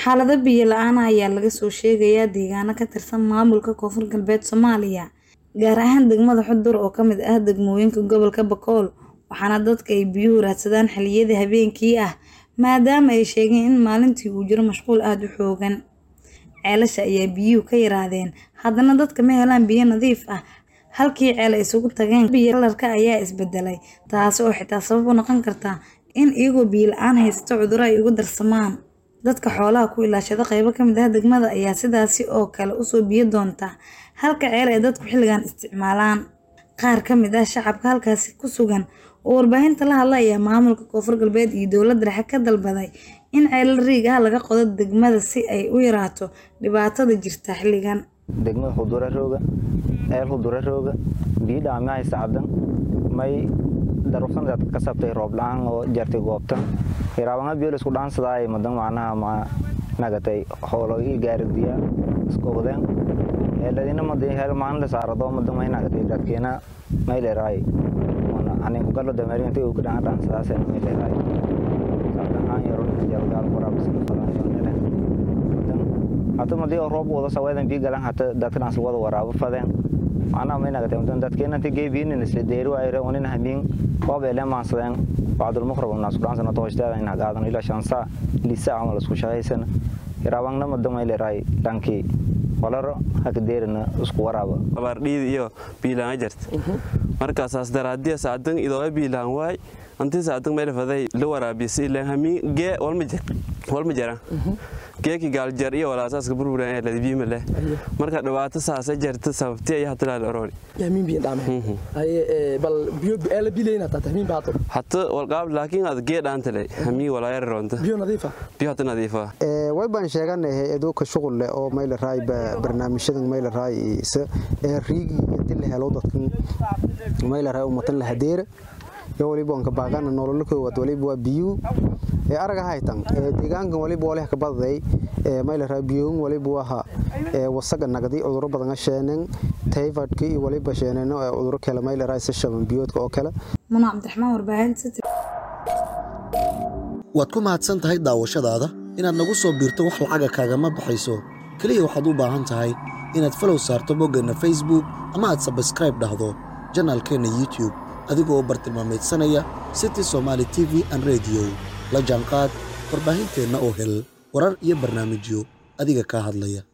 Xaalado biyo la'aan ah ayaa laga soo sheegayaa deegaano ka tirsan maamulka Koonfur Galbeed Soomaaliya, gaar ahaan degmada Xudur oo ka mid ah degmooyinka gobolka Bakool, waxaana dadka ay biyuhu raadsadaan xilliyada habeenkii ah maadaama ay sheegeen in maalintii uu jiro mashquul aad u xooggan. Ceelasha ayaa biyuhu ka yaraadeen, haddana dadka ma helaan biyo nadiif ah. Halkii ceel ay isugu tageen, biyo kalarka ayaa isbedelay, taasi oo xitaa sabab u noqon karta in iyagoo biyo la'aan haysta cudurro ay ugu darsamaan. Dadka xoolaha ku ilaashada qaybo ka mid ah degmada ayaa sidaasi oo kale u soo biyo doonta, halka ceel ay dadku xilligan isticmaalaan. Qaar ka mid ah shacabka halkaasi ku sugan oo warbaahinta la hadlay ayaa maamulka Koonfur Galbeed iyo dowladda dhexe ka dalbaday in ceelal riig ah laga qodo degmada si ay u yaraato dhibaatada jirta xilligan. degmada Xudura rooga ceel Xudura rooga biyo dhaamay haysta cadan may daruufsan dad ka sabtay roob la'aan oo jartay goobta hiraabanga biyo isku dhaansaday madan macnaha ma nagatay xoolo ii gaaridiya isku wadeen eeladina madan hel maan la saarado madan may nagatay dadkeena may leeray wana ani ku galo dameerinta uu ka dhaan dhaansadaas may leeray saatan aan yaro jalgaal qoraa bisla falan yoonele hata madii oo roob wada saweedan biyo galan hata dadka dhan wada waraabo fadeen macnaha may nagatay madan dadkeena inta geebiin isla deeri waayre unin hamiin roob ele maansadeen bacdul mukhrab naas ku dhaansana tooshtaada in hagaadan ila shansa lisa amal isku shaqaysana hiraabangna madan may leeray dhankii walaro haka deerina isku waraaba abaardhiid iyo biilaan jirta markaasaas daraadiya saadan idoo biilaan waay antii saadan meel faday la waraabiyay ilaa hamiin gee walma jir walma jira geeki gaaljar iyo walaasaska burburan ee ladi biima leh marka dhibaato saasa jirta sababti ay hataa la orori yamiin biyo dhaame ay bal biyo eela bilayna taa tahmiin baato hatta walqaab laakiin ad gee dhaantale hamiin walaayar roonta biyo nadiifa biyo hatta nadiifa ee way baan sheeganahay eduka shughul leh oo mayl raay barnaamijyadan mayl raay ee riigi inta la helo dadkan mayl raay ummatan la hadeera yo waliba wanka baaqana nolol koowaad waliba waa biyo ee araga haytan ee deegaankan waliba walaah ka baday ee mayl raay biyo waliba waa ee wasaga nagadi cudurro badan sheenan typhoidka iyo waliba sheenan ee cudurro kale mayl raay sashaban biyoodka oo kale Muna Cabdiraxmaan warbaahinta City. waad ku mahadsan tahay daawashadaada inaad nagu soo biirto wax lacaga kaagama baxayso keliya waxaad u baahan tahay inaad falow saarto boggeenna facebook ama aad sabskraib dhahdo janaalkeenna youtube adigoo bartilmaameedsanaya city somaali t v an rediyo la jaanqaad warbaahinteenna oo hel warar iyo barnaamijyo adiga kaa hadlaya